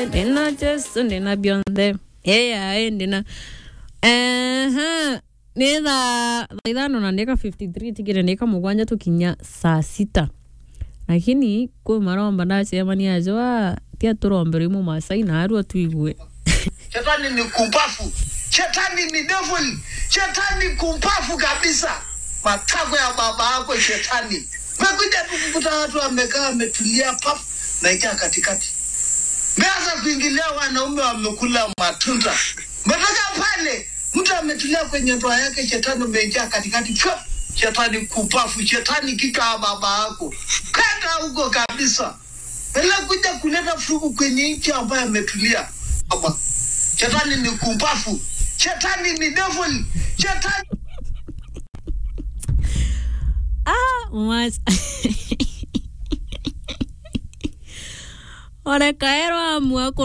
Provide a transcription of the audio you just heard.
bionthe ndina jesu ndina bionthe ĩyaĩ ndina ehe nĩ thaa thaa ithano na ndĩka 53 tigire ndĩka mũgwanja tũkinya saa sita lakini kwĩ maromba ndacemania ajo tia tũrombero imwe masai na arua tuigue Shetani ni kumpafu, shetani ni devil, shetani kumpafu kabisa. Matako ya baba yako shetani. Mekuja tu kukuta watu wamekaa wametulia pap na ikaa katikati. Meanza kuingilia wanaume wamekula matunda. Metoka pale mtu ametulia kwenye ndoa yake, shetani umeingia katikati. Pyo, shetani kumpafu, shetani kichwa ya baba yako. Kata huko kabisa. Bila kuja kuleta furugu kwenye nchi ambayo ametulia. Baba. Shetani ni kumpafu, shetani ni devil, shetani ah mas orekaerwo amua